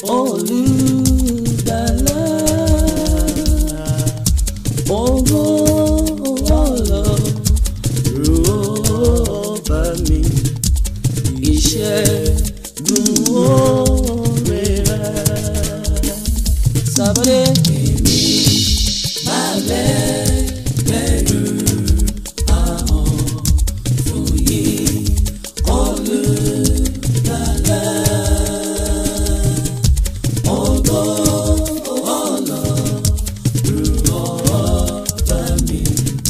olùgbàlà ògo ọlọ́run bá mi ìṣẹ́gun oore rẹ̀ sábàdé èmi balẹ̀ pẹ̀lú àwọn fòye olùgbàlà ògo ọlọ́run ọba mi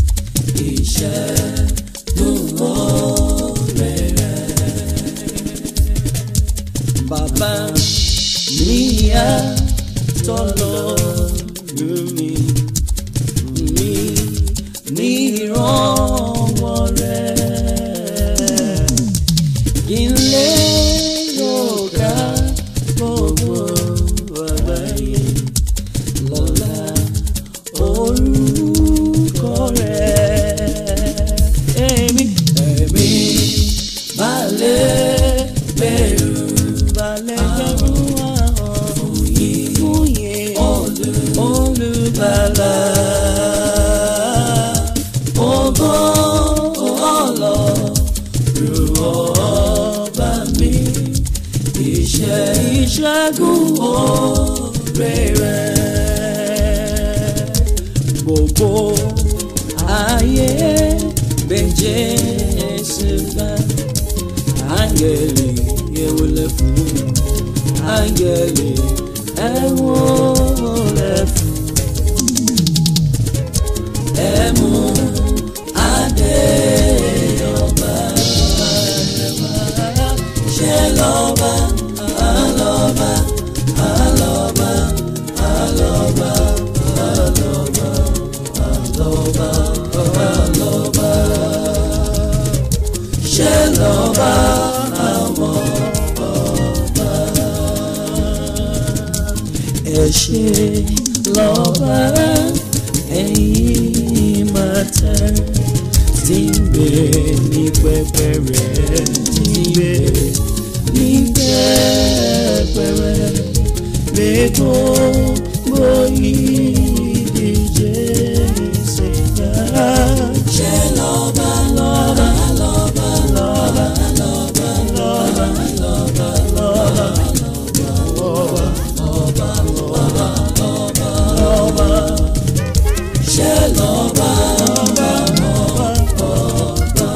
ìṣẹ́gun oore rẹ̀. Bàbá mi yá tọ́lọ́run mi mi ní ìrànwọ́ rẹ̀ kí n lè yọ̀ọ̀ká gbogbo àgbáyé lọ́la orúkọ rẹ̀. Èmi èmi balẹ̀ bẹ̀rù balẹ̀ bẹ̀rù àwọn fúyè olùbàlà. Ògo Ọlọ́run ọba mi iṣẹ́ ìṣẹ́gun oore rẹ̀ gbogbo ayé bẹ̀jẹ̀ ṣẹ̀dá áńgẹ̀lì ewúlẹ̀ fún áńgẹ̀lì ewúlẹ̀ fún ẹ̀mú adé ọba ṣe lọ́ba alọ́ba alọ́ba alọ́ba alọ́ba alọ́ba alọ́ba ṣe lọ́ba àwọn ọba ẹ ṣe lọ́ba ẹ̀yin máa tẹ́ tí ń gbé ní pẹpẹ rẹ̀ tí ń gbé ní pẹpẹ rẹ̀ gbogbo ìdíje ìṣẹ̀dá. ṣé lọ́ba lọ́ba lọ́ba lọ́ba lọ́ba lọ́ba lọ́ba lọ́ba lọ́ba lọ́ba lọ́ba lọ́ba ṣé lọ́ba lọ́ba lọ́ba lọ́ba.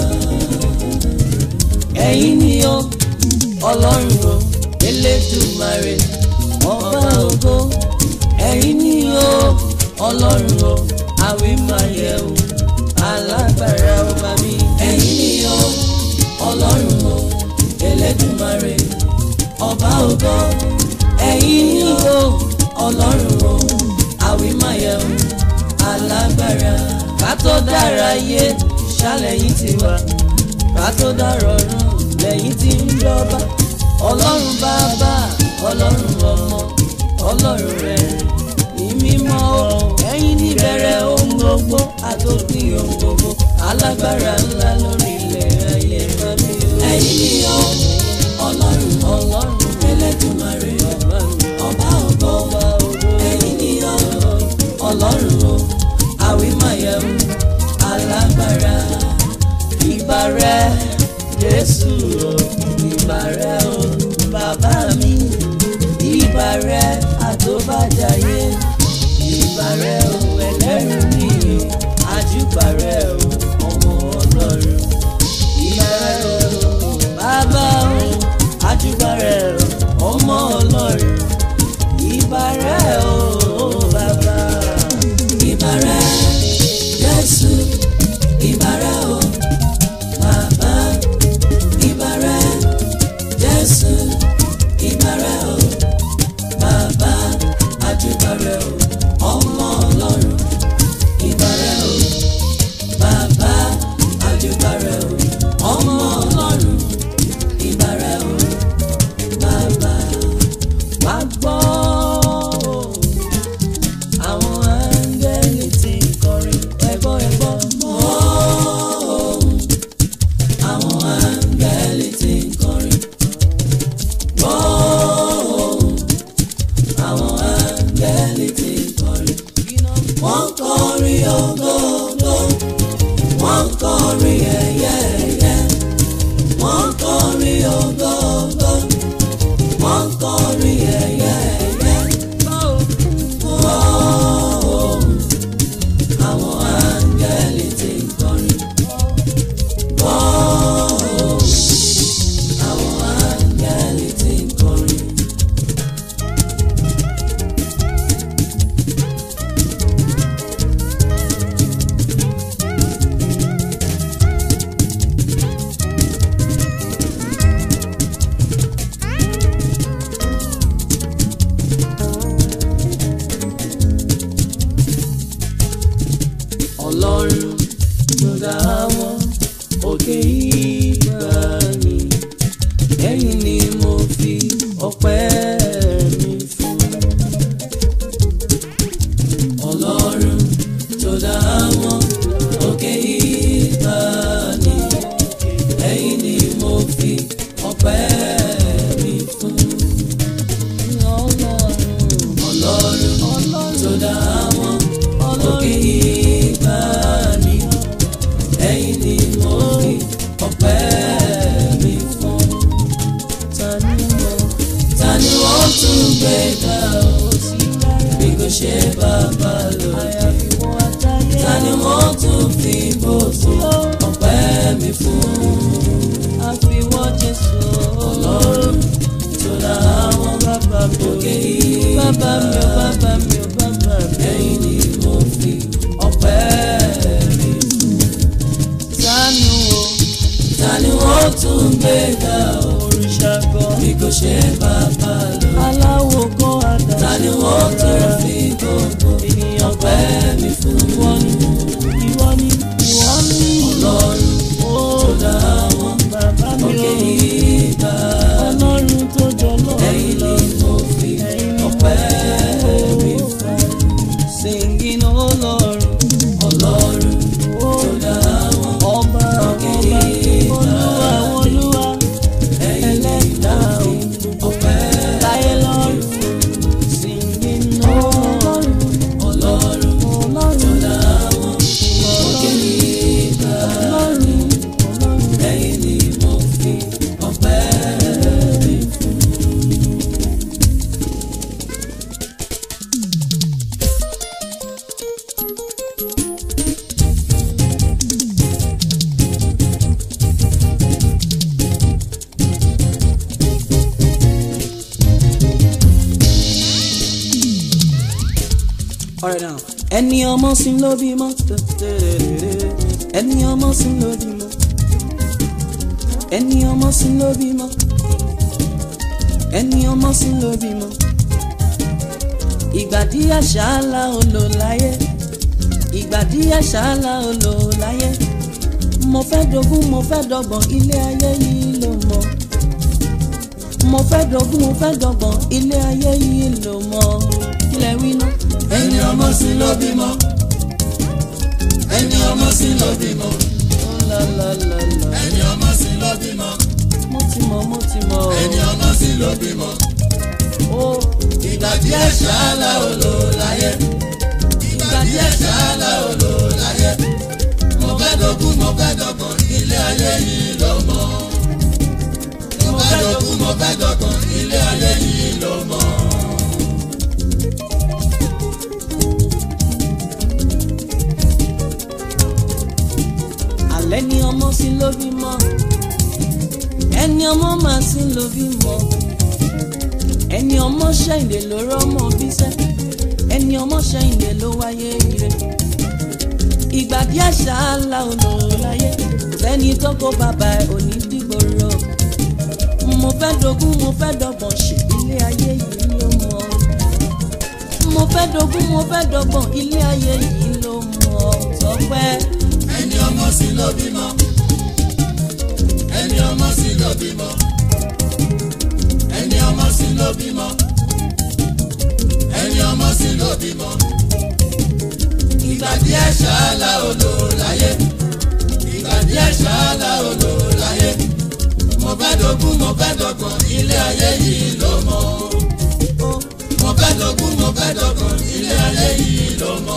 ẹ̀yin ni ó ọlọ́run o elédùmarè ọba ògo ẹ̀yin ni ó ọlọ́run o àwímáyẹ̀wò alágbára ọba mi ẹ̀yin ni ó ọlọ́run o elédùmarè ọba ògo ẹ̀yin ni ó ọlọ́run o àwímáyẹ̀wò alágbára ká tó dára yé ṣàlẹ̀yìn tiwa ká tó dára ọ̀run lẹ́yìn tí ń jọba ọlọ́run bàbá ọlọ́run ọmọ ọlọ́run rẹ̀ ní mímọ́ o ẹ̀yin níbẹ̀rẹ̀ ohun gbogbo àtòpin ohun gbogbo alágbára ńlá lórí ilẹ̀ ayé mami o. ẹ̀yin ni ó ọlọ́run ọlọ́run Elédùmarè ọba ògo ẹ̀yin ni ó ọlọ́run o àwímáyẹ̀wò alágbára ìbà rẹ Jésù o ìbà rẹ o bàbá mi ìbà rẹ àtòbàjáyé ìbà rẹ o ẹlẹ́rù nìyí àjùbà rẹ o ọmọ ọlọ́run ìbà rẹ o bàbá o àjùbà rẹ o ọmọ ọlọ́run ìbà rẹ o bàbá ìbà rẹ Jésù ìbà rẹ o bàbá ìbà rẹ Jésù ìbà rẹ o bàbá àjùbà rẹ o ọmọ ọlọ́run ìbà rẹ o bàbá àjùbà rẹ o ọmọ ọlọ́run ìbà rẹ o bàbá wá gbọ́ àwọn áńgẹ́lì tí ń kọrin ẹ̀gbọ́ ẹ̀gbọ́ mọ́ àwọn áńgẹ́lì tí ń kọrin gbọ́ gbéga o bí kò ṣe bàbá lókè ta ni wọ́n tún fi gbogbo ọpẹ́ mi fún àfiwọ́ Jésù ọlọ́run tó dá àwọn bàbá mi ò òkè yìí bàbá mi ò bàbá mi ò bàbá mi ò. ẹ̀yìn ni mo fi ọpẹ́ mi Sánú o ta ni wọ́n tún gbéga o òrìṣà gan bí kò ṣe bàbá lókè aláwo gan àdá ta ni wọ́n tún fi gbogbo ènìyàn ọpẹ́ mi fún ìwọ ni ìwọ ni ìwọ ni ọlọ́run ó tó dá àwọn bàbá mi òkè ò yìí ga ọlọ́run tó jọ ẹ̀yìn lọ́run ni lọ. mo fi ọpẹ́ mi fún Singing oh Lord, ọlọ́run tó oh dá àwọn ọba òkè ọba yìí ga olúwa olúwa ẹ̀yìn ni ẹlẹ́dà mo fi ọpẹ́ láyé lọ́run. Singing oh Lord, ọlọ́run tó ọlọ́run dá àwọn òkè yìí ga ọlọ́run ọlọ́run. ẹ̀yìn ni mo fi ọpẹ́ mi fún. Alright now. Ẹni ọmọ sí ló bímọ. Ẹni ọmọ sí ló bímọ. Ẹni ọmọ sí ló bímọ. Ẹni ọmọ sí ló bímọ. Ìgbà díẹ̀ ṣáálá olò láyé. Ìgbà díẹ̀ ṣáálá olò láyé. Mo fẹ́ dogún mo fẹ́ dọ́gbọ̀n ilé ayé yìí ló mọ̀. Mo fẹ́ dogún mo fẹ́ dọ́gbọ̀n ilé ayé yìí ló mọ̀. Kílẹ̀ wí náà. ẹni ọmọ sí ló bímọ ẹni ọmọ sí ló bímọ La la la la. ẹni ọmọ sí ló bímọ mo ti mọ̀ mo ti mọ̀ ẹni ọmọ sí ló bímọ o ìgbà díẹ̀ ṣáálá olò láyé ìgbà díẹ̀ ṣáálá olò láyé mo fẹ́ dogún mo fẹ́ dọ́gbọ̀n ilé ayé yìí ló mọ̀ mo fẹ́ dogún mo fẹ́ dọ́gbọ̀n ilé ayé yìí ló mọ̀. alẹ́ ni ọmọ sí ló bímọ ẹni ọmọ máa sí ló bímọ ẹni ọmọ ṣẹ̀yìndé ló rọ́mọ bíṣẹ́ ẹni ọmọ ṣẹ̀yìndé ló wáyé ire ìgbà díẹ̀ ṣáálá olò láyé sẹ́ni tó kó bàbá ẹ̀ òní dìgbòrò mo fẹ́ dogún mo fẹ́ dọ́gbọ̀n ṣe ilé ayé yìí ló mọ̀ mo fẹ́ dogún mo fẹ́ dọ́gbọ̀n ilé ayé yìí ló mọ̀ tọ́pẹ́. ẹni ọmọ sí ló bímọ ẹni ọmọ sí ló bímọ ẹni ọmọ sí ló bímọ ẹni ọmọ sí ló bímọ ìgbà díẹ̀ ṣáálá olò láyé ìgbà díẹ̀ ṣáálá olò láyé mo fẹ́ dogún mo fẹ́ dọ́gbọ̀n ilé ayé yìí ló mọ̀ mo fẹ́ dogún mo fẹ́ dọ́gbọ̀n ilé ayé yìí ló mọ̀.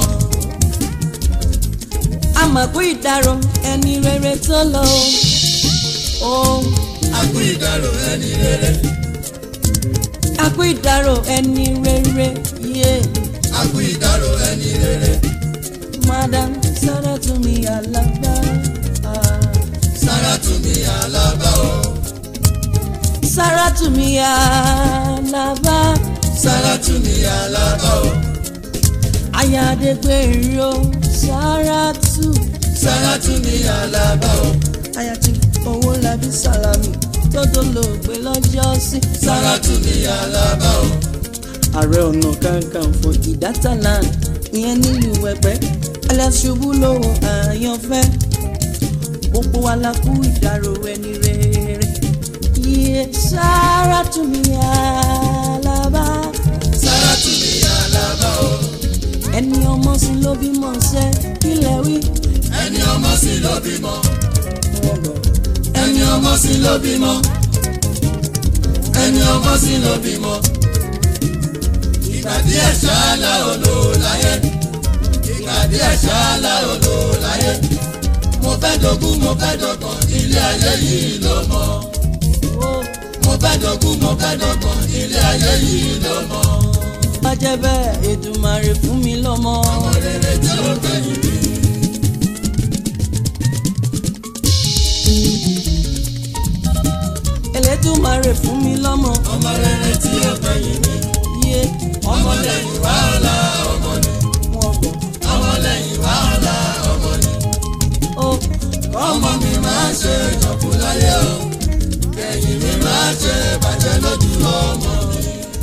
àmọ̀kú ìdárò ẹni rere tó lọ o. akú ìdárò ẹni rere àkú ìdárò ẹni rere yé akú ìdárò ẹni rere madam Sàràtúnmí Àlàbá. ah. Sàràtúnmí Àlàbá o Sàràtúnmí Àlàbá. Sàràtúnmí Àlàbá o ayádegbèrò Sàràtú. Sàràtúnmí Àlàbá o ayàtí owó labí sálámì tó dolóògbé lọ́jọ́ sí. Sàràtúnmí Àlàbá o ààrẹ ọ̀nà kakanfò ìdátàlán ìyẹn nílùú ẹ̀pẹ́ aláṣubú lówó àyànfẹ́ gbogbo wa la kú ìdárò ẹni rere iye Sàràtúnmí Àlàbá Sàràtúnmí Àlàbá o ẹni ọmọ sí ló bímọ ṣẹ kílẹ̀ wí. ẹni ọmọ sí ló bímọ ẹni ọmọ sí ló bímọ ẹni ọmọ sí ló bímọ ìgbà díẹ̀ ṣáálá olò láyé ìgbà díẹ̀ ṣáálá olò láyé mo fẹ́ dogún mo fẹ́ dọ́gbọ̀n ilé ayé yìí ló mọ̀ mo fẹ́ dogún mo fẹ́ dọ́gbọ̀n ilé ayé yìí ló mọ̀. jẹ́ bẹ́ẹ̀ Èdùmàrè fún mi lọ́mọ. ọmọ rere tí ó gbẹ̀yìn mi. Elédùmarè fún mi lọ́mọ. ọmọ rere tí ó gbẹ̀yìn mi. Yé ọmọ lẹ́yìn wá ọ̀la ọmọ ni. wọn bọ̀. ọmọ lẹ́yìn wá ọ̀la ọmọ ni. Ó ọmọ mi máa ṣe ìjọ̀kú láyé o. kẹ̀yìn mi máa ṣe bàjẹ́ lójú ọmọ mi.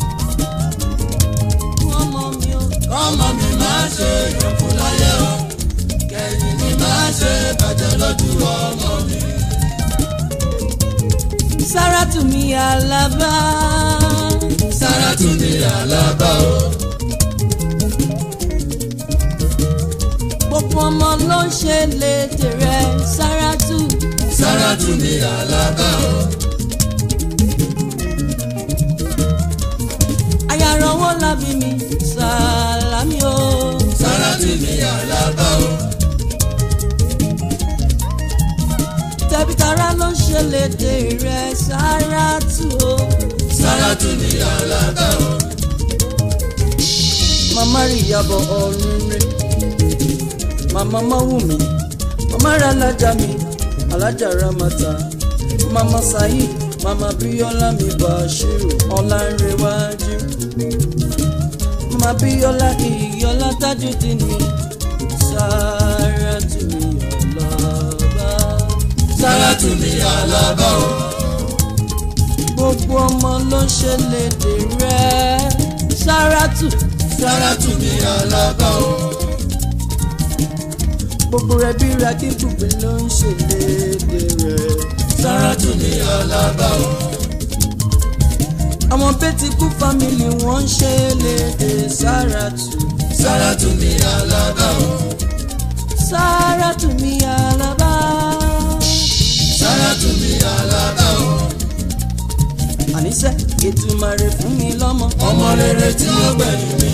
ọmọ mi ó. ọmọ mi máa ṣe ìjọ̀kú láyé o. kẹ̀yìn mi máa ṣe bàjẹ́ lójú ọmọ mi. Sáràtù mi Àlàbá. Sáràtù ní Àlàbá o. Gbogbo ọmọ ló ń ṣe léde rẹ̀ Sáràtù. Sáràtù ní Àlàbá o. Ayàrọ̀wọ́ lábí mi Sàlámì o. Sáràtù ní Àlàbá o. Tẹ̀bítàrà ló ń ṣe léde rẹ̀ Sáràtù o. Sáràtù ní Àlàbá o. Màmá rí ìyàbọ̀ ọ̀run rẹ̀. Màmá Máwùmí. Màmá rẹ̀ alájà mi. Alájà Ramata. Màmá Saheed. Màmá Bíọ́lá mi Bàṣírù. Ọlánrewájú. Màmá Bíọ́lá Ìyọ́lá Tajudeen mi. Sáràtù mi Àlàbá. Sáràtù ní Àlàbá o. Gbogbo ọmọ ló ń ṣe léde rẹ̀. Sáràtù. Sáràtù ní Àlàbá o. gbogbo rẹ bí ragi gbùgbé ló ń ṣe léde rẹ. Sáràtù ní Àlàbá o. àwọn bẹ́tì kú fámìlì wọn ń ṣe léde Sáràtù. Sáràtù ní Àlàbá o. Sáràtù mi Àlàbá. Sáràtù ní Àlàbá o. àníṣe Èdùmàrè fún mi lọ́mọ. Ọmọ rere tí ó gbẹ̀yìn mi.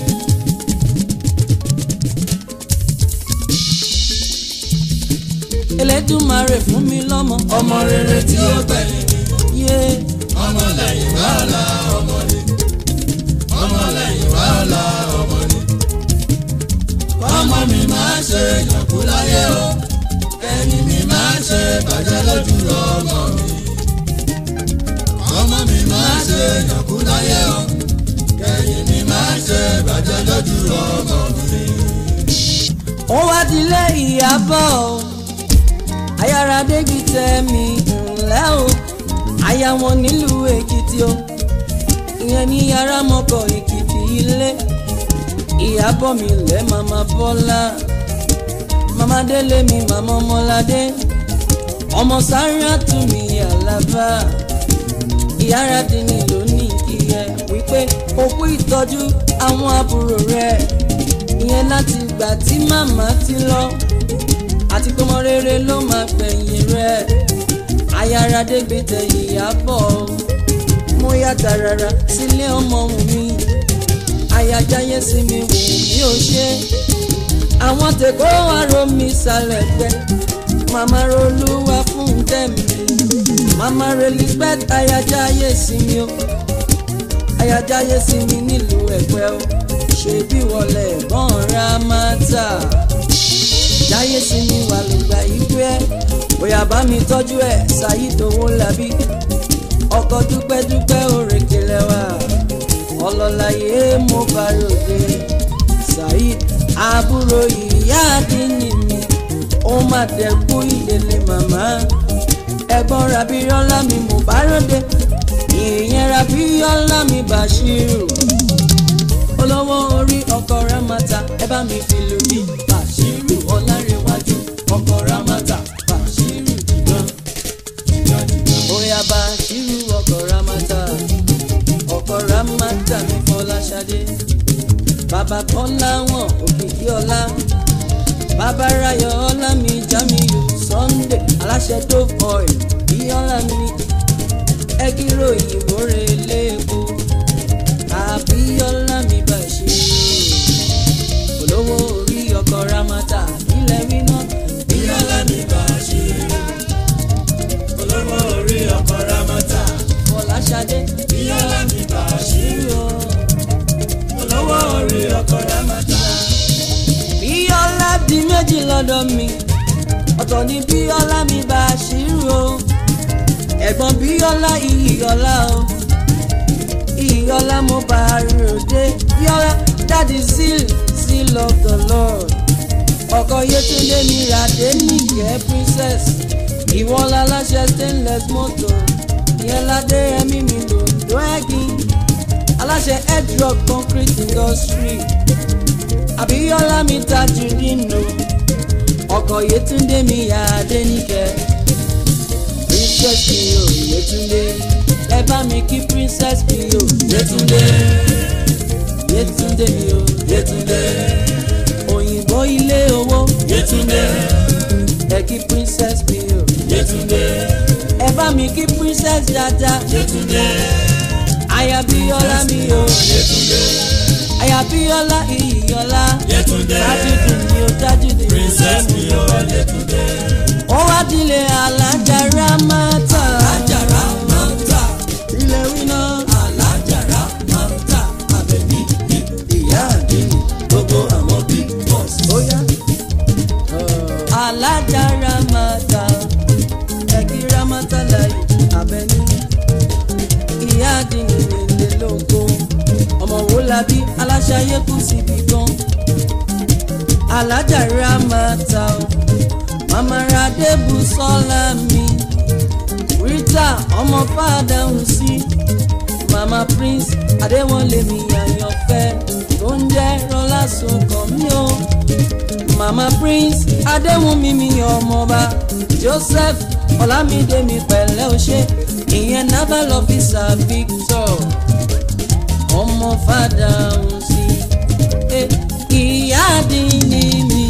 Elédùmarè fún mi lọ́mọ. Ọmọ rere tí ó gbẹ̀yìn mi. yé Ọmọ lẹ́yìn wá ọ̀la ọmọ ni. Ọmọ lẹ́yìn wá ọ̀la ọmọ ni. Ọmọ mi máa ṣe ìyànkú láyé o. Ẹni mi máa ṣe bàjẹ́ lójú ọmọ mi. Ọmọ mi máa ṣe ìyànkú láyé o. Ẹni mi máa ṣe bàjẹ́ lójú ọmọ mi. ó wá dilé Ìyábọ̀ o. ayára débi tẹ mi ńlẹ́ o. aya wọn nílùú Èkìtì o. ìyẹn ní yàrá mọ́kọ̀ Èkìtì ilé. Ìyábọ̀ mi lẹ́ màmá Bọ́lá. màmá Délé mi màmá Ọmọládé. ọmọ Sáràtù mi Àlàbá. ìyára dínì lónìí kí ẹ wípé òkú ìtọ́jú àwọn àbúrò rẹ̀ ìyẹn láti ìgbà tí màmá ti lọ àti pọ́mọ rere ló máa gbẹ̀yìn rẹ̀ ayáradé gbé tẹ̀yìn Ìyábọ̀ mo yá tààràrà sílé ọmọ wù mí ayajáyé sí mi wù mí ò ṣe àwọn tèkó àrò mi sàlẹ̀ gbẹ màmá rolúwa fún tẹ̀mí màmá relizbeth ayajáyé sí mi o ayajáyé sí mi nílùú Ẹ̀gbẹ́ o ṣe bí wọlé ẹ̀gbọ́n ra máa tà jáyé sí mi wà lùgbà ìwé ẹ̀ bóyá bá mi tọ́jú ẹ̀ ṣàyídòwò làbí ọkọ̀ dúpẹ́dúpẹ́ òrèké lẹ́wà ọlọ́láyé mo bá ròde Saheed àbúrò ìyá àdínní mi ó má dẹ̀kú ìdílé màmá ẹ̀gbọ́n rabiyọ́lá mi mo bá ròde ìyẹn rabiyọ́lá mi Bàṣírù olówó orí ọkọ̀ ramata ẹ bá mi fi lù mí Bàṣírù ọlárẹ̀wájú ọkọ̀ ramata Bàṣírù jìgàn bóyá Bàṣírù ọkọ̀ ramata ọkọ̀ ramata mi Fọláṣadé bàbá kọ́lá wọn òkìkí ọlá bàbá rayọ̀ ọlá mi Jamiu Sunday aláṣẹ tó oil bí ọlá mi ẹgírò ìyìnbó rẹ lẹ́ẹ̀kọ́ àbíọ́lá mi Bàṣírù olówó orí ọkọ̀ ramata ilẹ̀ wíná Bíọ́lá mi Bàṣírù. Olówó orí ọkọ̀ Rámọ́tà. Fọláṣadé Bíọ́lá mi Bàṣírù. Bàṣírù o. Olówó lọ́dọ̀ mi ọ̀tọ̀ ni bíọ́lá mi bá a ṣírò ẹ̀gbọ́n bíọ́lá iyìọ́lá o iyìọ́lá mo bá a ròde bíọ́lá dáàdi seal seal of the lord ọkọ yétúndé mi ràdé nìkẹ́ princess ìwọ́lá láṣẹ stainless motor ìyẹn ládé ẹ̀mí mi lòdò ẹ̀gìn aláṣẹ edrock concrete industry àbíyọ́lá mi tajú nínú ọkọ̀ yétúndé mi yá adéníkẹ́ princess mi ò yétúndé ẹ bá mi kí princess mi ò Yétúndé yétúndé mi ò Yétúndé òyìnbó ilé owó Yétúndé ẹ kí princess mi ò Yétúndé ẹ bá mi kí princess dada Yétúndé ayabíyọ́lá mi ò Yétúndé ayabíyọ́lá iyìyọ́lá Yétúndé dájúdì mi ò dájúdì princess mi ò Yétúndé ó wá dilé alájàrá mátà alájàrá máa ń tà ilé wíná alájàrá máa ń tà àbẹ̀bí ní ìyá àdínì gbogbo àwọn big boss. ó yá alájàrá mátà ẹ̀kí rámátà láyé abẹ́ní ìyá àdínì nílé lóko ọmọ wo labí aláṣayé kù síbi gan alájàrá mátà o màmá radé Bùsọ́lá mi rita ọmọ fàdáhùn sí mama prince adéwọlé mi àyànfẹ́ tó ń jẹ́ rọlá sọkàn mi o mama prince adéwùnmí mi ọmọọba joseph ọlámídé mi pẹ̀lẹ́ o ṣé ìyẹn naval officer victor ọmọ fàdáhùn sí Eh, ìyá àdínní mi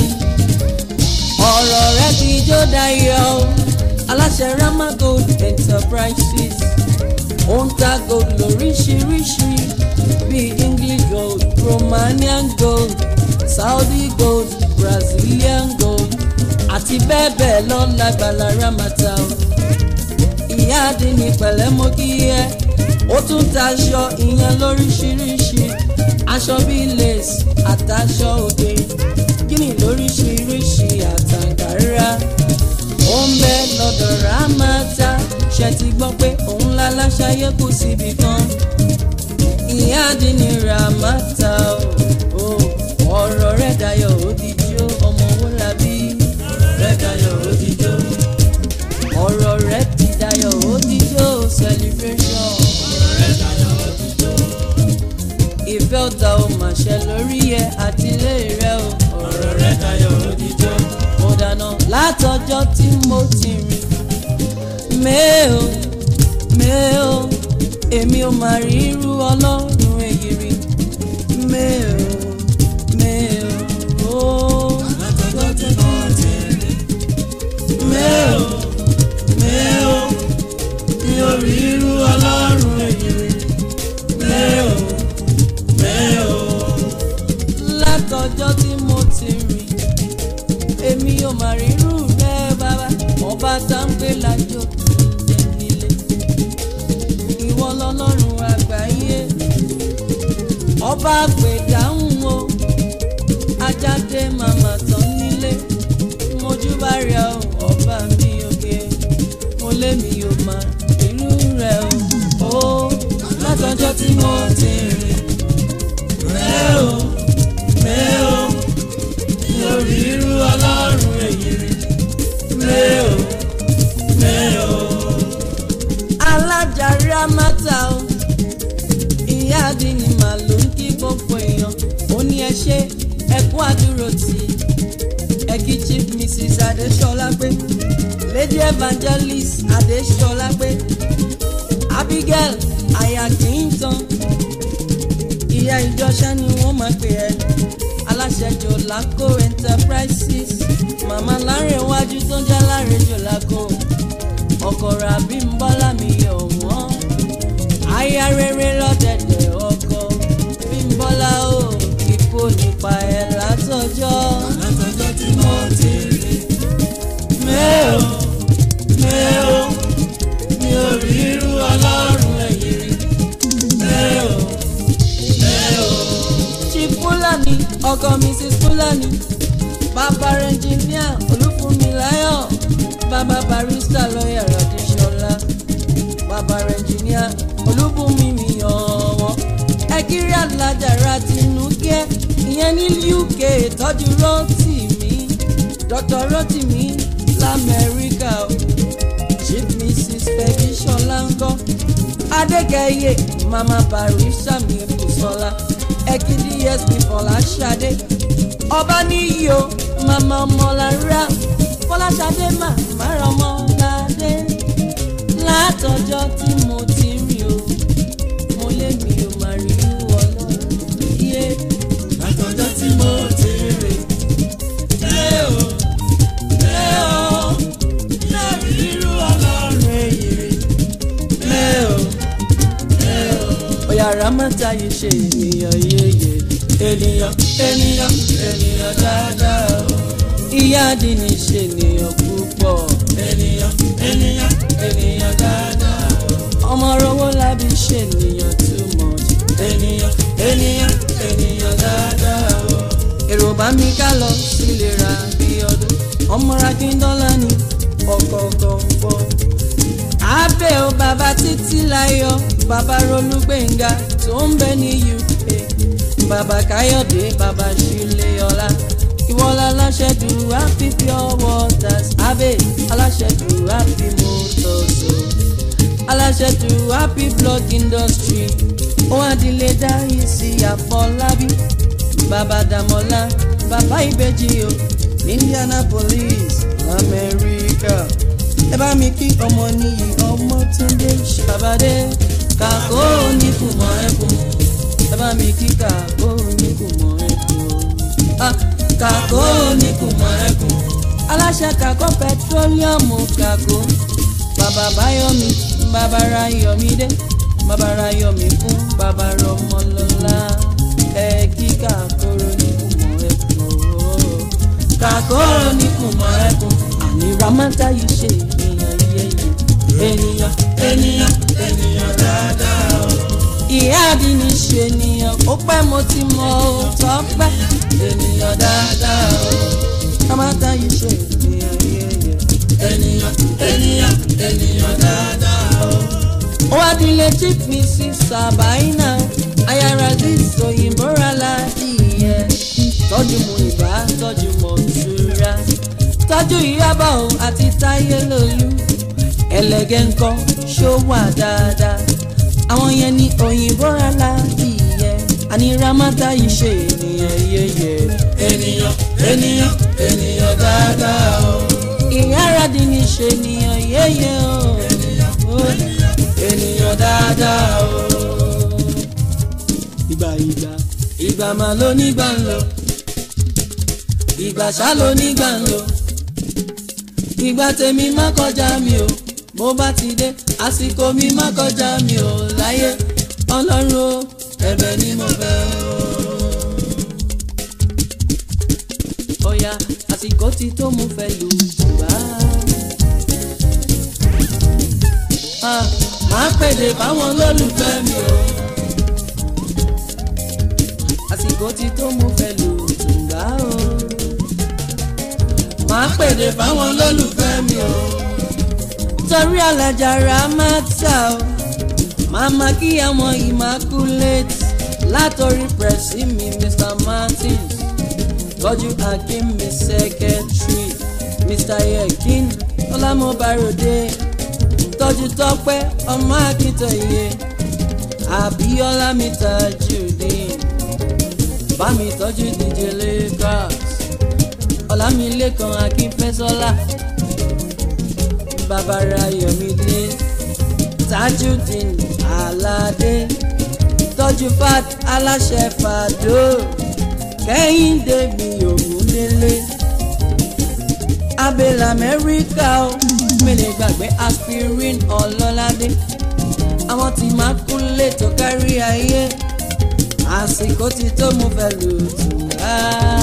ọ̀rọ̀ rẹ ti jó dayọ̀ o. aláṣẹ rama gold enterprises ó ń ta gold lóríṣiríṣi bíi english gold romanian gold saudi gold brazilian gold àti bẹ́ẹ̀ bẹ́ẹ̀ lọ lágbàlá ramata o. ìyá àdínní pẹ̀lẹ́ mo kí ẹ ó tún ta aṣọ ìyẹn lóríṣiríṣi aṣọ bíi lace àtàṣọ òde gíní lóríṣiríṣi àtàǹkárá ó ń bẹ lọ́dọ̀ rámátá ṣe ti gbọ́ pé òun láláṣayé kù síbi kan ìyá àdínní rámátá o ọ̀rọ̀ rẹ̀ dayọ̀ òdìjọ́ ọmọ owó labí rẹ̀ dayọ̀ òdìjọ́ ọ̀rọ̀ rẹ̀ ti dayọ̀ òdìjọ́ celebration rẹ̀ dayọ̀ òdìjọ́ ìfẹ́ ọ̀tá ò mà ṣe lórí ẹ àti ilé rẹ o ọ̀rọ̀ rẹ̀ dayọ̀ òdìjọ́ mo dáná látọjọ́ tí mo ti rìn mẹ́ò mẹ́ò èmi ò máa rí irú ọlọ́run èyí rí mẹ́ò mẹ́ò ó látọjọ́ tí mo ti rìn mẹ́ò mẹ́ò mi ò rí irú ọlọ́run èyí rí mẹ́ò mẹ́ò látọjọ́ tí mo ti rìn èmi ò máa rí irú rẹ bàbá ọba tá ń gbé lájò tó ń jẹ nílé ìwọ lọ́lọ́run àgbáyé ọba àgbèdáhùn o ajáde màmá tán nílé mojúbà rẹ o ọba mi òkè mo lé mi ò máa irú rẹ o ó látọjọ́ tí mo ti rìn mẹ́ò mẹ́ò mi ò rí irú ọlọ́run èyí rí mẹ́ò mẹ́ò alájàre amátà o ìyá àdínní màá ló ń kí gbogbo èèyàn ó ní ẹ ṣe ẹ kú àdúró tì í ẹ kí chief mrs adéṣọlá pé lady evangelist adéṣọlá pé abigail aya clinton ìyá ìjọṣà ni wọ́n máa pè ẹ́ aláṣẹ jòlákò enterprises màmá lárẹ̀wájú tó ń já láre jòlákò ọkọ̀rọ̀ àbí ń bọ́lá mi ọ̀wọ́n aya rere lọ́dẹ̀dẹ̀ ọkọ bí ń bọ́lá o kíkó nípa ẹ̀ látọjọ́ látọjọ́ tí mo ti rìn mẹ́ò mẹ́ò mi ò rí irú ọlọ́run èyí rí mẹ́ò mẹ́ò chief fúlàní ọkọ mrs fúlàní bàbá ẹnjìníà olúfúnmiláyọ̀ bàbá barista lọ́yà radíṣọlá bàbá ẹnjìníà olúbùnmi mi ọ̀wọ́ ẹgírí alájàra tinúkẹ́ ìyẹn ní uk tọ́jú rotimi dr rotimi lamẹ́ríkà o chief mrs peggy ṣọlá ńkọ́ adékẹ́yẹ mama barista mi kùsọ́lá ẹ̀kídí dsp fọláṣadé ọba níyì o mama ọmọlára fọláṣadé màmá ọmọládé látọjọ́ tí mo ti rí o mo lé mi ò má rí ọlọ́run yé látọjọ́ tí mo ti rè lé o lé o lórí irú ọlọ́run èyí rè lé o lé o. ọ̀yà ramata yìí ṣe ènìyàn yéye ènìyàn ènìyàn ènìyàn dáadáa o. ìyá àdínní ṣe ènìyàn púpọ̀ ènìyàn ènìyàn ènìyàn dáadáa o. ọmọ rọwọ́ lábí ṣe ènìyàn too much ènìyàn ènìyàn ènìyàn dáadáa o. èrò bá mi ká lọ sílé ra bí ọdún ọmọ rakíndọ́lá ni ọ̀kọ̀ọ̀kan pọ̀ abẹ́ o bàbá títí láyọ̀ bàbá rolúgbẹ̀ngà tó ń bẹ ní uk bàbá káyọ̀dé bàbá ṣílẹ̀ ọlá ìwọlá aláṣẹ do happy pure waters abẹ́ aláṣẹ do happy motors o aláṣẹ do happy blog industry ohun àdìlẹ dáhì sí àfọlábí bàbá dàmọ́lá bàbá ìbejì o ní indianapolis amẹ́ríkà ẹ bá mi kí ọmọ níyì ọmọ túndé ṣàbàdé kàkó oníkùmọ̀ ẹkùn ẹ bá mi kí kàkó oníkùmọ̀ ẹkùn o Ah, kàkó oníkùmọ̀ ẹkùn aláṣẹ kàkó pẹtrólíọ̀mù kàkó bàbá báyọ̀mí bàbá ráyọ̀mídé bàbá ráyọ̀mí fún bàbá rọmọlọ́lá ẹ kí kàkó oníkùmọ̀ ẹkùn o kàkó oníkùmọ̀ ẹkùn àní ramata yìí ṣe ènìyàn yẹyẹ ènìyàn ènìyàn ènìyàn dáadáa o. ìyá àdínní ṣe ènìyàn ó pẹ́ mo ti mọ ó tọ́pẹ́ ènìyàn dáadáa o ramata yìí ṣe ènìyàn yẹyẹ. ènìyàn ènìyàn ènìyàn dáadáa o. ó wá dílé chief mrs sabaina ayára dis òyìnbó rálá ìyẹ tọ́jú mu ìbá tọ́jú mọ̀ ṣúra tọ́jú ìyábọ̀ o àti táyé lòlú ẹlẹ́gẹ́ ńkọ́ ṣó wà dáadáa àwọn yẹn ní òyìnbó rálá ìyẹ àní ramata yìí ṣe ènìyàn yẹyẹ ènìyàn ènìyàn ènìyàn dáadáa o. ìyára dín ní ṣe ènìyàn yẹyẹ o. Ó. ènìyàn dáadáa o. ìgbà ìgbà ìgbà máa ló nígbà ń lọ ìgbà ṣá ló nígbà ń lọ ìgbà tèmi má kọjá mi o bó bá ti dé àsìkò mi má kọjá mi o láyé ọlọ́run o ẹ̀bẹ̀ ni mo fẹ́ o. ọ̀yà àsìkò ti tó mo fẹ́ lù bá. Ah, máa pèdè fáwọn olólùfẹ́ mi o àsìkò ti tó mo fẹ́ lù tùǹgà o. máa pèdè fáwọn olólùfẹ́ mi o. torí alájàrá máa tà o. màmá kí àwọn immaculate látọrí pẹ̀sì mi mr martins tọ́jú akim mi secretary mr yekin ọlámọbaròde tọ́jú tọ́pẹ́ ọmọ akíntóye àbíọ́lá mi tajudeen bá mi tọ́jú DJ Lakers ọ̀làmìlẹ́kan akínfẹ́sọ́lá bàbára yọ̀mídé tajudeen aládé tọ́jú fat aláṣẹ fàdó kẹ́hìndé mi ògúndélé abẹ́lẹ̀ amẹ́ríkà ó mẹ́lẹ̀ gbàgbé aspirin ọlọ́ládé àwọn tí máa kú lè tó kárí ayé àsìkò ti tó mo fẹ́ lù tù á.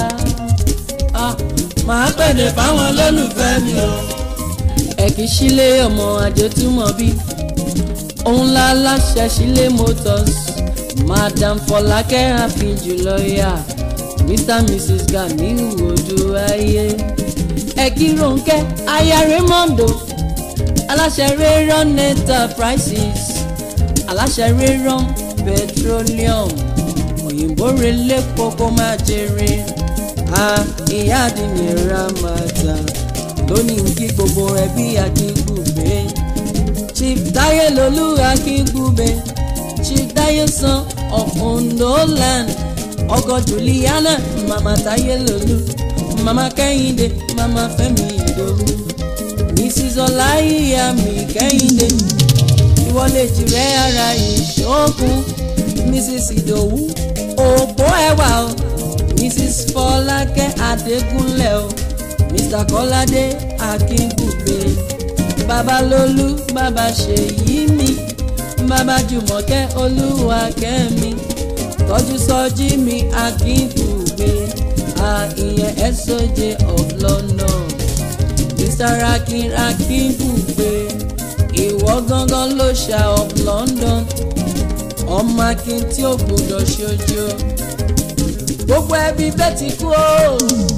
màá pèdè fáwọn olólùfẹ́ mi o. ẹ̀kí sílé ọmọ àjò túmọ̀ bí òun la láṣẹ sílé motors madam fọlákẹ́ happy jùlọ yá mr mrs ganiu oduaye ẹ̀kí ronke aya raymondo aláṣẹ rayron enterprises aláṣẹ rayron petroleum òyìnbó relé kókó máa jèrè a ìyá àdìyẹ ramata lónìí kí gbogbo ẹbí akíngúgbé chief táyé lolú akíngúgbé chief táyé san of ondo land ọkọ juliana mama táyé lolú mama kẹ́hìndé mama fẹ́mi ìdòwú mrs ọláyíyá mi kẹ́hìndé ìwọlé jìrẹ́ ara ìṣókun mrs ìdòwú òpó ẹwà o mrs fọlákẹ́ adégúnlẹ̀ o mr kọ́ládé akíngùgbé babalólú bàbá ṣèyí mi bàbá jùmọ̀kẹ́ olúwakẹ́mi tọ́jú sọ́jí mi akíngùgbé ìyẹn soj of london mr akin akíngùgbé ìwọ gangan ló ṣá of london ọmọ akin tí ó gbọ́dọ̀ ṣojo gbogbo ẹbí bẹ́ẹ̀ ti kú o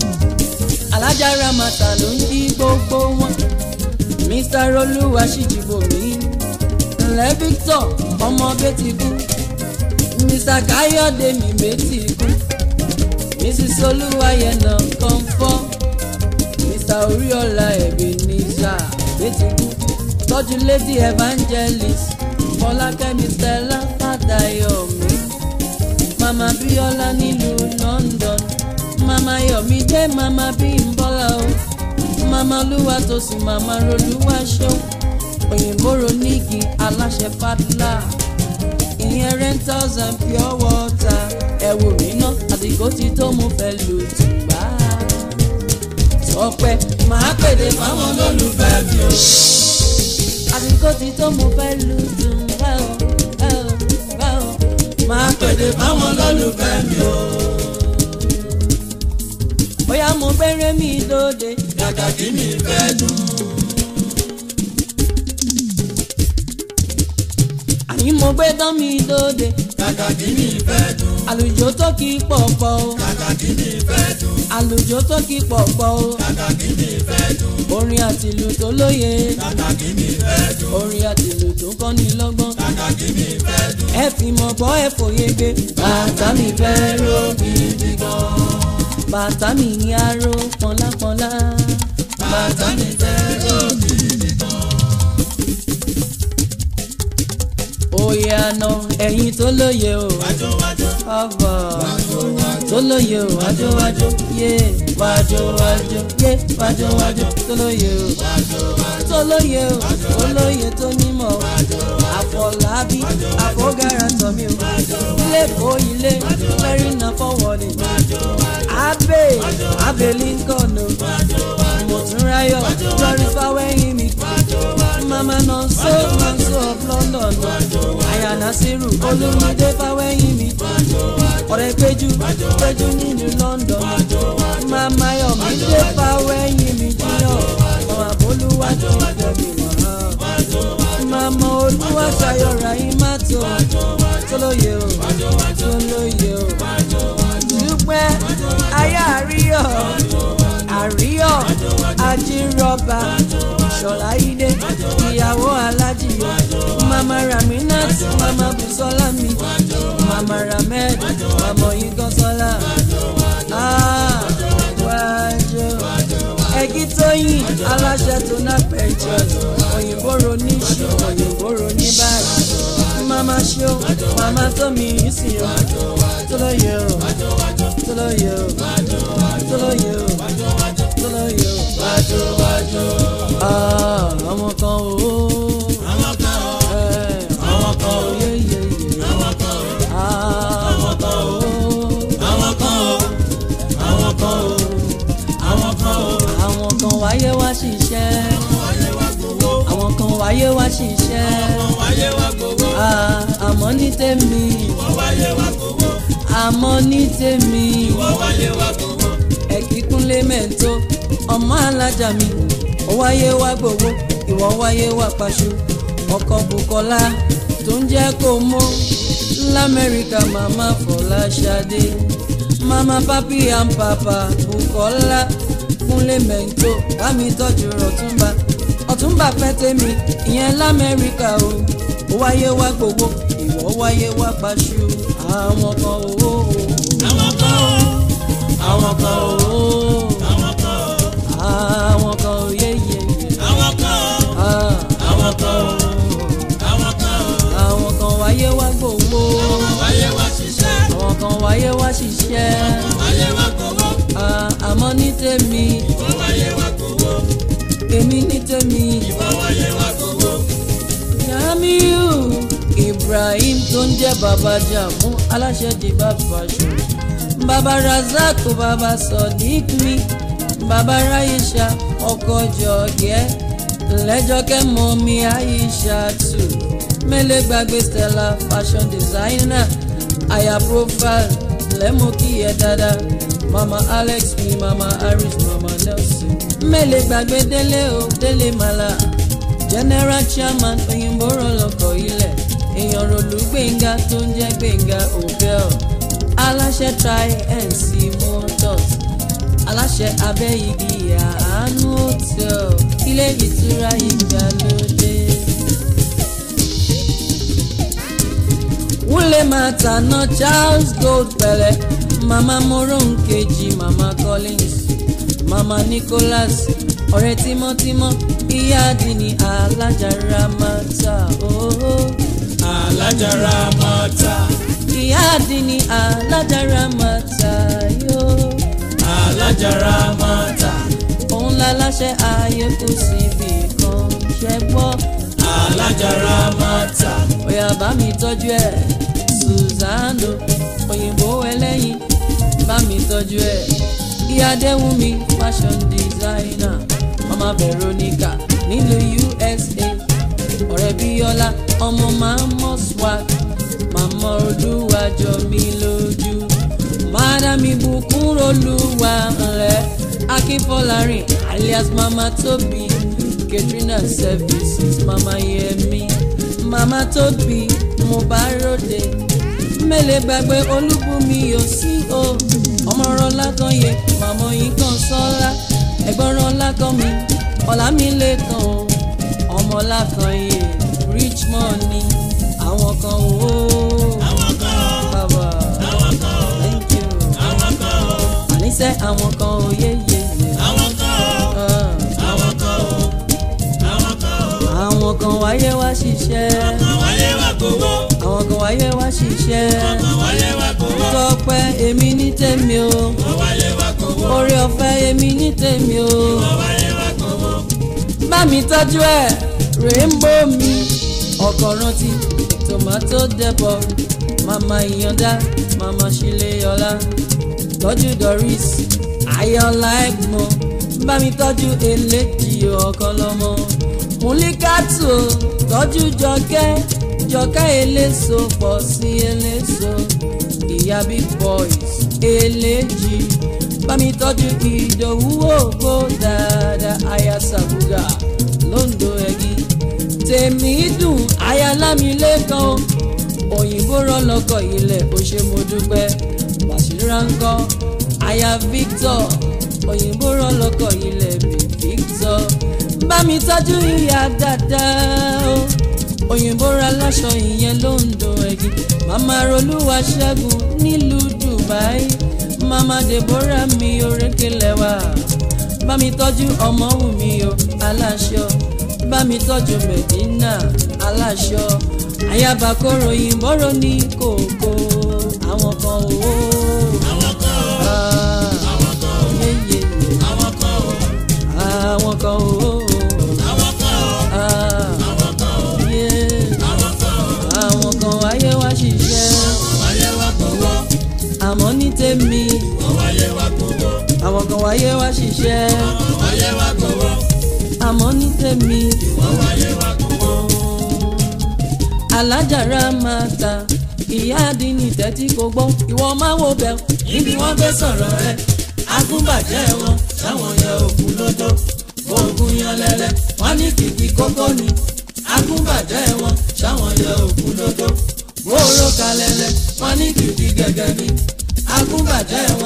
alájà ramata ló ń jí gbogbo wọn mr olúwa ṣìjìbòmí ńlẹ victor ọmọ bẹ́ẹ̀ ti kú mr káyọ̀dé mi bẹ́ẹ̀ ti kú mrs olúwayẹnà kọ́ńfọ́ mr oríọlá ebenezer bẹ́ẹ̀ ti kú tọ́jú lady evangelist fọlákẹ́mi stella fàdáyọ̀mí mama bíọ́lá nílùú london mama yọ̀mí jẹ́ mama bímbọ́lá o mama olúwa tó sì mama rolúwa ṣó òyìnbó ronígi aláṣẹ padla ìyẹn rentals and pure water ẹ̀wò mi ná àsìkò tí tó mo fẹ́ lù tùgbà tọpẹ́ màá pèdè fáwọn olólùfẹ́ mi o àsìkò tí tó mo fẹ́ lù tùgbà o máa pèdè fáwọn lólùfẹ́ mi o. bóyá mo gbére mi lóde. kàkà kí mi fẹ́ dùn. àní mo gbé tán mi lóde. kàkà kí mi fẹ́ dùn. àlùjọ tó kì í pọ̀pọ̀ o. kàkà kí mi fẹ́ dùn. àlùjọ tó kì í pọ̀pọ̀ o. kàkà kí mi fẹ́ dùn. orin àtìlù tó lóye. kàkà kí mi fẹ́ dùn. orin àtìlù tó ń kọ́ni lọ́gbọ́n. kàkà kí mi fẹ́ dùn. ẹ fi mọ̀ gbọ́ ẹ fòye gbé. bàtà mi fẹ́ ró gidi gan. bàtà mi ní aró pọ́nlápọ́nlá. bàtà mi fẹ́ ró gidi gan. òye àná ẹ̀yin tó lóye o. wájú wájú. ọ̀bọ̀ wájú wájú. tó lóye o wájú wájú yé wájú wájú yé wájú wájú tó lóye o tó lóye o tó lóye tó nímọ̀ o àfọlábí àfọgàrà tọ̀mí o ilé kó ilé lẹ́rìn náà fọwọ́lẹ̀ abe abe lincoln o mọ̀túnráyọ̀ lọ́rí fáwẹ́yìn mi mama nonso nonso of london o àyànà sírù olùmọdé fáwẹ́yìn mi ọ̀rẹ́ péjú péjú nínú london mama yọ̀mí dé fáwẹ́yìn mi jiyàn mama bolúwa ti jẹ̀bi wọ́n mama olúwa sayọ̀ra yín má tó tó lóye o tó lóye o dúpẹ́ ayé àríyọ̀ àríyọ̀ ajínrọ̀bà ṣọ̀lá ilé ìyàwó alájìyọ mama raminat mama busola mi mama ramed mama oyinkansola ah wájú ẹgí tóyìn aláṣẹ tó ná pẹ̀jọ òyìnbó roníṣù òyìnbó roní báyìí mama ṣó mama tómi ìsìn o tó lóye o tó lóye o tó lóye o tó lóye o wájú wájú. Ah, àwọn kan o. àwọn kan o. Eh, àwọn kan o. yé yé yé. àwọn kan o. Ah, àwọn kan o. àwọn kan o. àwọn kan o. àwọn kan o. àwọn kan wáyé wá ṣiṣẹ́. wáyé wá gbowó. àwọn kan wáyé wá ṣiṣẹ́. wọ́n wáyé wá gbowó. Ah, àmọ́ ní tèmi. wọ́n wáyé wá gbowó. àmọ́ ní tèmi. wọ́n wáyé wá gbowó. ẹ̀kíkúnlé mẹ́ńtó ọmọ alájà mi ó wáyé wá gbowó ìwọ wáyé wá paṣọ ọkọ bukola tó ń jẹ́ kó mọ́ lamẹ́ríkà màmá fọláṣadé mama papi and papa bukola kúnlé mẹ́ńtò kámi tọ́jú ọ̀túnba ọ̀túnba fẹ́ tèmi ìyẹn lamẹ́ríkà o ó wáyé wá gbowó ìwọ wáyé wá paṣu àwọn kan owó àwọn kan o àwọn kan owó àwọn kan o àwọn kan yéyé àwọn kan o àwọn kan o àwọn kan o àwọn kan wáyé wá gbowó wáyé wá ṣiṣẹ́ àwọn kan wáyé wá ṣiṣẹ́ wáyé wá gbowó Ah, àmọ́ ní tèmi ìwọ wáyé wá gbowó èmi ní tèmi. ìwọ wáyé wá gbowó. Jamiu Ibrahim tó ń jẹ́ bàbá Jàmú aláṣẹ di bàbá ṣù. Bàbá Razak bàbá Sodiq mi. Bàbá Raisha ọkọ Jọ̀gẹ́. Lẹ́jọ́kẹ́ mọ mi Aisha tù. Mẹ́lẹ̀ gbàgbé Stella fashion designer. Aya profile lẹ́mú kí ẹ dáadáa. Mama Alex mi, Mama Harris, Mama Nelson. Mẹ́lẹ̀ gbàgbé Délé o, Délé Màlá general chairman òyìnbó rọlọkọ ilẹ̀ èèyàn rọlù gbẹ̀ngà tó ń jẹ́ gbẹ̀ngà hotel aláṣẹ try and see motors aláṣẹ abẹ́yigi àánú hotel ilé ìtura ìgbàlódé. wúlé máa tàná charles gold pẹ̀lẹ́ mama moronkeji mama collins mama nicholas ọ̀rẹ́ tímọ́tímọ́ ìyá àdínní alájàrá máa ta ooo. alájàrá máa ta ìyá àdínní alájàrá máa ta yóò. alájàrá máa ta òun láláṣẹ ayé kò síbi kan ṣe gbọ́. alájàrá máa ta Oya bá mi tọ́jú ẹ̀ Suzano òyìnbó ẹlẹ́yin bá mi tọ́jú ẹ̀ ìyá Adéwùmí fashion designer mama Veronica nílùú USA ọ̀rẹ́ Bíọ́lá ọmọ màmá swag màmá olúwa jọ mí lójú madam ibùkún olúwa ńlẹ̀ akínfọ́lárin alias mama Tóbi Katrina services mama Yẹmi màmá tóbi mo bá ròde mẹ́lẹ̀ gbàgbé olúbùnmi yóò sí o ọmọ rọlá kan yẹ màmá yìí kan sọ́lá ẹ̀gbọ́n rọlá kan mi ọ̀là mi lè kàn o ọmọ lákan yẹ richmond ni àwọn kan o àwọn kan o bàbá àwọn kan o thank you àwọn kan o àníṣe àwọn kan ò yé yé yé àwọn kan o àwọn kan o àwọn kan o àwọn kan wáyé wá ṣiṣẹ́ àwọn wáyé wá gbowó àwọn kan wáyé wá ṣiṣẹ́. àwọn wáyé wá gbowó tọpẹ́ èmi ní tèmi o àwọn wáyé wá gbowó orí ọ̀fẹ́ èmi ní tèmi o àwọn wáyé wá gbowó bá mi tọ́jú ẹ̀ rainbow mi ọkọ̀ rántí tomato depot mama ìyànda mama ṣílẹ̀yọlá tọ́jú doris ayọ̀lá ẹ̀gbọ́n bá mi tọ́jú eléjì ọ̀kan lọ́mọ múlíkàtù tọ́jú jọkẹ́ jọkẹ́ eléso pọ̀ sí eléso ìyá big boys eléjì bá mi tọ́jú ìdòwú ògbó dáadáa aya sàbúgà lóńdó ẹ̀gí tèmi dùn aya lámìlẹ́kan òyìnbó rọlọ́kọ̀ ilẹ̀ ó ṣe mo dúpẹ́ bàṣírà ń kọ́ aya Victor òyìnbó rọlọ́kọ̀ ilẹ̀ bí Victor bá mi tọ́jú ìyá dáadáa o òyìnbó ra láṣọ ìyẹn lóńdó ẹ̀gí màmá rolúwa ṣẹ́gun nílùú Dubai mama Deborah mi orékelẹ̀ wá bá mi tọ́jú ọmọ wù mí o aláṣọ bá mi tọ́jú Medina aláṣọ ayaba kóró yìnbóró ní kòkó àwọn kan ò àwọn kan o àwọn kan o yéye àwọn kan o àwọn kan ò àwọn kan o àwọn kan o yé àwọn kan o àwọn kan wáyé wá ṣiṣẹ́ àwọn wáyé wá gbowó àmọ́ ní tèmi àwọn wáyé wá gbowó àwọn kan wáyé wá ṣiṣẹ́ àwọn wáyé wá gbowó àmọ́ ní tèmi. àwọn wáyé wá gbowó alájàrá máa ta ìyá àdínní tẹ́tí kò gbọ́ ìwọ máa wo bẹ́ẹ̀ níbi wọ́n gbé sọ̀rọ̀ rẹ̀ agúnbàjẹ́ wọn táwọn yẹ òkú lójó oògùn yan lẹ́lẹ́ wọ́n ní kìkì kókó ni agúnbàjẹ́ wọn táwọn yẹ òkú lójó gbòòrò kalẹ̀lẹ̀ wọ́n ní kìkì gẹ́gẹ́ ni agúnbàjẹ́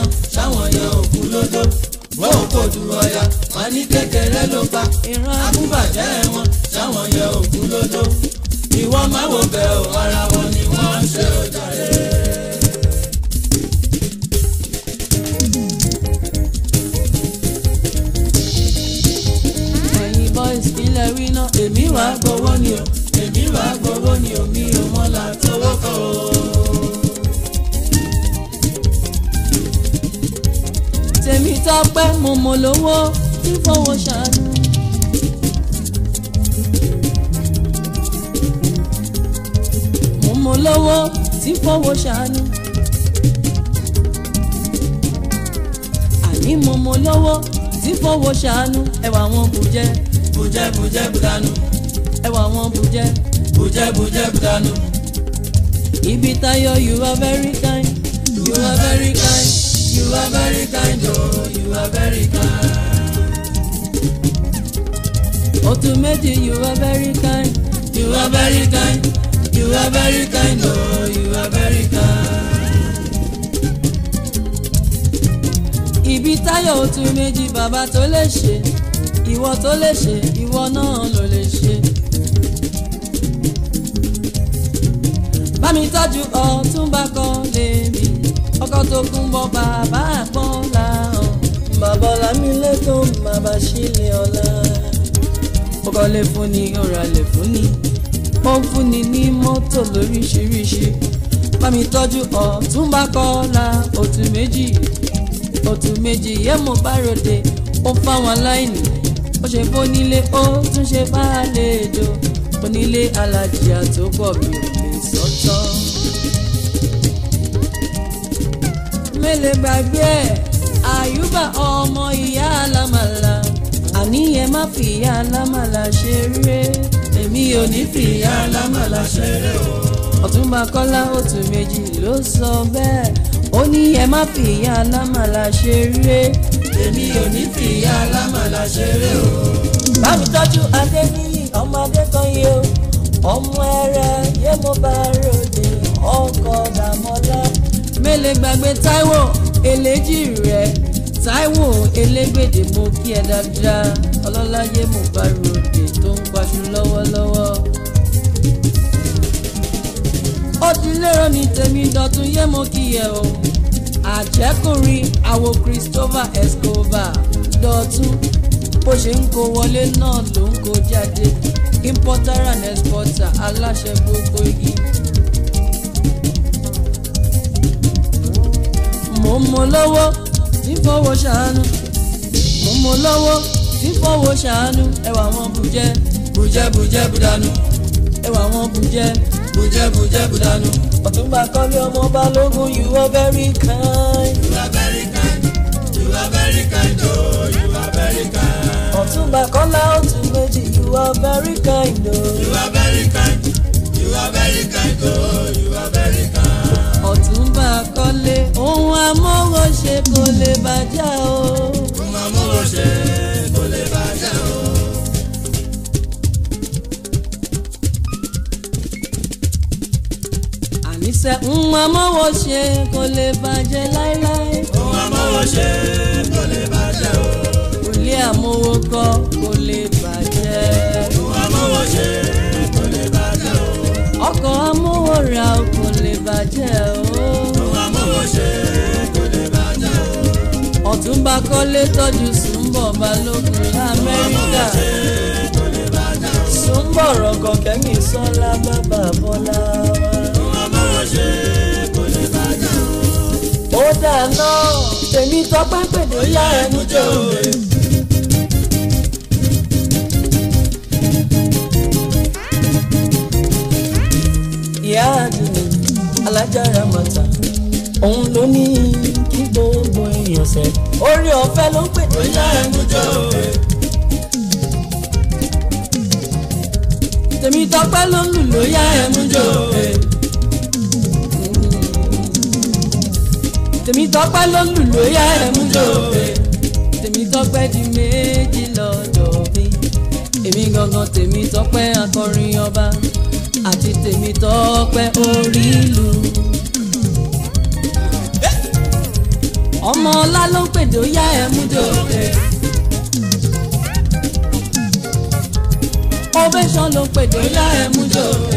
ní kékeré ló pa ìran àkúbàjẹ́ wọn sáwọn yẹ òkú lódó ìwọ máa wò bẹ́ẹ̀ o ara wọn ni wọ́n ń ṣe òjàre. ẹ̀yin boys kílẹ̀ wí náà èmi wà wàá gbowó ni o èmi wàá gbowó ni o mi ò mọ́lá tówó kọ́ o. tèmi tọ́pẹ́ mo mọ̀ lówó tí fowó ṣàánú. mo mọ̀ lówó tí fowó ṣàánú. àní mo mọ̀ lówó tí fowó ṣàánú ẹwà wọn bùjẹ́ bùjẹ́ bùjẹ́ bùdánù ẹwà wọn bùjẹ́. bùjẹ́ bùjẹ́ bùdánù. ibi tayo you are very kind You are very kind, you are very kind, oh, you are very kind. otu méjì you are very kind You are very kind, you are very kind, oh, you are very kind. ibi tayo otu méjì bàbá tó lè ṣe ìwọ tó lè ṣe ìwọ náà ló lè ṣe. bámi tọ́jú ọ̀túnba kan lèmi ọkọ tó kún bọ́ bàbá àpọ́nlá hàn bàbá ọ̀làmílẹ́kùn bàbá sílẹ̀ ọ̀la. ọkọ lè fún ni ọ̀rọ̀ lè fún ni ó ń fún ni ní mọ́tò lóríṣiríṣi bámi tọ́jú ọ̀túnba kọ́lá òtún méjì òtún méjì yẹ́ mo bá ròde ó fáwọn aláìní ó ṣe fónílé ó tún ṣe fàlejò onílé alájìyà tó pọ̀ mi ò lè sọ́tọ̀. mélèé gbàgbé ẹ̀ àyùbá ọmọ ìyá alámàlà àníyàn má fi ìyá alámàlà ṣeré èmi ò ní fi ìyá alámàlà ṣeré o. ọ̀túnba kọ́lá òtún méjì ló sọ bẹ́ẹ̀ ó ní ẹ má fi ìyá alámàlà ṣeré Èmi ò ní fi ìyá alámàlà ṣeré o. bámi tọ́jú adébíyì ọmọ adékanyé o ọmọ ẹrẹ yé mo bá ròde ọkọ dàmọ́lá. mélèé gbàgbé táíwò eléjì rẹ táíwò elégbèdè mo kí ẹ dáadáa ọlọ́lá yé mo bá ròde tó ń paṣu lọ́wọ́lọ́wọ́. ó ti lérò ní tèmi dọ̀tún yé mo kí ẹ o àjẹkùnrin àwo Christopher Escobar dọ̀tún bó ṣe ń kó wọlé náà ló ń kó jáde importer and exporter aláṣẹ gbogbo igi. mo mọ lọ́wọ́ tí fọwọ́ ṣàánú mo mọ lọ́wọ́ tí fọwọ́ ṣàánú ẹwà wọn bùjẹ́ Bùjẹ́ bùjẹ́ bùdánù, ẹwà wọn bùjẹ́ bùjẹ́ bùjẹ́ bùdánù. ọ̀túnba kọ́lé ọmọ balógun you are very kind. You are very kind, you are very kind, oh, you are very kind. ọ̀túnba kọ́lá ọ̀tún méjì you are very kind o. You are very kind, you are very kind, oh, you are very kind. ọ̀túnba kọ́lé ohun amóhùn ṣe kò lè bàjẹ́ o. Kó máa mú wọn ṣe kó lè bàjẹ́ o. àníṣe ohun amóhùn ṣe kò lè bàjẹ́ láéláé. Kó máa mú wọn ṣe kó lè bàjẹ́ o. ilé àmówó kọ́ kò lè bàjẹ́. Kó máa mú wọn ṣe kó lè bàjẹ́ o. ọkọ̀ amówó ra kò lè bàjẹ́ o. Kó máa mú wọn ṣe kó lè bàjẹ́ o. ọ̀túnba kọ́lé tọ́jú sùnbọ̀ balógun lamẹ́ríkà. Kó lè bàjẹ́ o. sùnbọ̀ rọ̀gàn kẹ́mi sọ́lá bàbá bọ́lá wa. Kó máa mú wọn ṣe kó lè bàjẹ́ o. ó dáná tèmi tọpẹ́ pèdè yá ẹnu jẹ́ òde. ìyá àdùnnú alájára mọ̀tà òun ló ní kí gbogbo èèyàn sẹ́ orí ọ̀fẹ́ ló ń pèdè yá ẹnu jẹ́ òde. tèmi tọpẹ́ ló ń lù ló yá ẹnu jẹ́ òde. tèmi tọpẹ́ ló ń lù lóyà ẹ̀mú jòbe tèmi tọpẹ́ di méjì lọ́dọ̀ mi èmi gangan tèmi tọpẹ́ akọrin ọba àti tèmi tọpẹ́ orí ìlú. ọmọ ọlá ló ń pèdè óyá ẹ̀mú jòbe ovation ló pèdè bóyá ẹ mú jò